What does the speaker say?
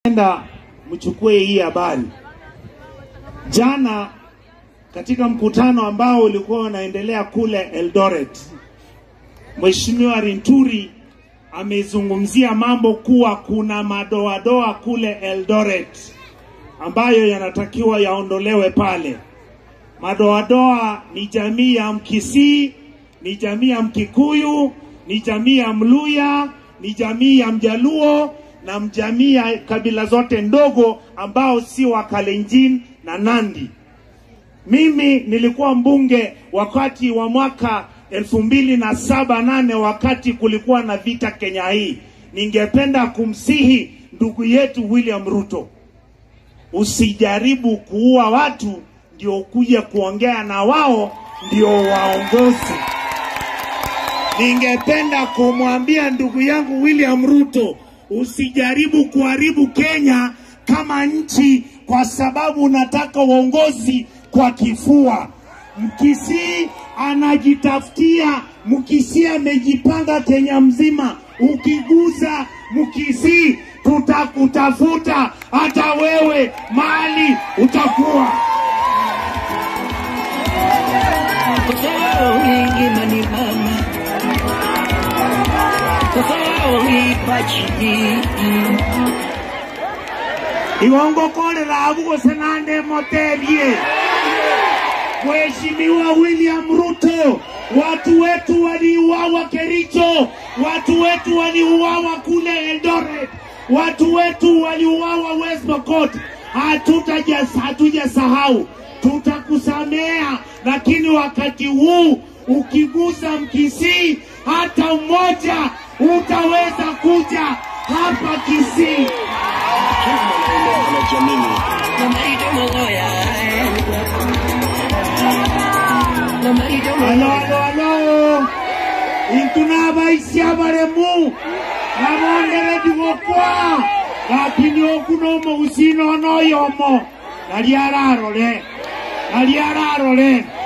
Enda mchukue hii habari. Jana katika mkutano ambao ulikuwa unaendelea kule Eldoret, Mheshimiwa Rinturi amezungumzia mambo kuwa kuna madoadoa kule Eldoret ambayo yanatakiwa yaondolewe pale. Madoadoa ni jamii ya Mkisii, ni jamii ya Mkikuyu, ni jamii ya Mluya, ni jamii ya Mjaluo na jamii ya kabila zote ndogo ambao si wa Kalenjin na Nandi. Mimi nilikuwa mbunge wakati wa mwaka elfu mbili na saba nane wakati kulikuwa na vita Kenya hii. Ningependa kumsihi ndugu yetu William Ruto, usijaribu kuua watu ndio kuja kuongea na wao ndio waongozi. Ningependa kumwambia ndugu yangu William Ruto, usijaribu kuharibu Kenya kama nchi kwa sababu unataka uongozi kwa kifua. Mkisii anajitafutia, Mkisii amejipanga Kenya mzima. Ukiguza Mkisii, tutakutafuta hata wewe mahali utakuwa. iwongokorera avugose nande motebie Mheshimiwa William Ruto, watu wetu waliuawa Kericho, watu wetu waliuawa kule Eldoret, watu wetu waliuawa West Pokot. Hatutaja hatujasahau, tutakusamea, lakini wakati huu ukigusa Mkisii hata mmoja utaweza kuja hapa Kisii. Alo, alo, alo. Intuna baisia baremu. Nabondere digokwa. Lakini okuno mo usino no yomo. Nali ararore. Nali ararore.